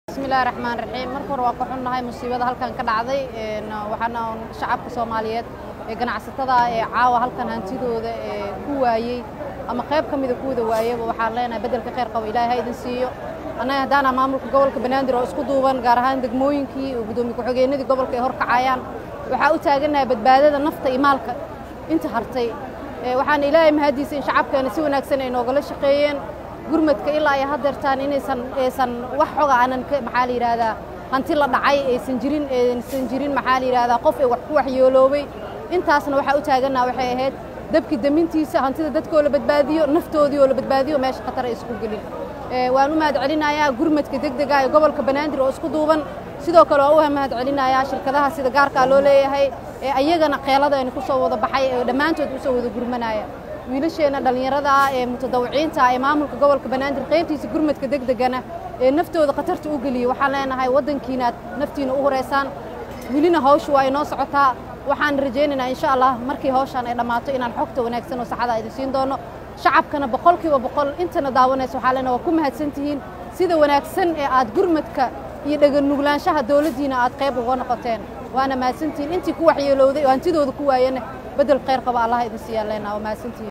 bismillahi raxmaan raxiim marka hore waa ka xunnahay musiibada halkan ka dhacday waxaana shacabka soomaaliyeed ee ganacsatada ee caawa halkan hantidooda ee ku waayey ama qayb ka mida kuwada waayaba waxaan leenahay beddelka kheyr qabo ilaahay ha idin siiyo annaga haddaana maamulka gobolka banaadir oo isku duuban gaar ahaan degmooyinkii oo guddoomiye ku-xigeenadii gobolka ay hor kacayaan waxaa u taagannahay badbaadada nafta iyo maalka inta hartay waxaana ilaahay mahadiisa in shacabkeena si wanaagsan ay noogala shaqeeyeen gurmadka ilaa ay hadeertaan inaysan aysan wax xoga aanan maxaa la yidhaahdaa hanti la dhacay aysan jirin aysan jirin maxaa la yidhahdaa qof ay wax ku waxyeeloobay intaasna waxaa u taagannaha waxay ahayd dabki damintiisa hantida dadkoo la badbaadiyo naftoodii oo la badbaadiyo meesha khatar ay isku gelin waan u mahad celinayaa gurmadka degdega ee gobolka banaadir oo isku duuban sidoo kale waa u mahad celinayaa shirkadaha sida gaarkaa loo leeyahay ee ayagana keelada aynu ku soo wada baxay ee dhammaantood u soo wada gurmanaya wiilasheenna dhallinyarada ah ee mutadawiciinta ee maamulka gobolka banaadir qaybtiisa gurmadka degdegana ee naftooda khatarta u geliyey waxaan leenahay waddankiinaad naftiina u horeysaan welina hawsha waa inoo socotaa waxaan rajaynaynaa insha allah markii hawshaan ay dhammaato inaan xogta wanaagsan oo saxada idin siin doono shacabkana boqolkiiba boqol intana daawanaysa waxaa leenahay waa ku mahadsan tihiin sida wanaagsan ee aad gurmadka iyo dheganuglaanshaha dowladdiina aad qayb uga noqoteen waana mahadsantihiin intii ku waxyeelowday oo hantidooda ku waayana beddel khayr qaba allah idin siiyaan leenaha waa mahadsantihiin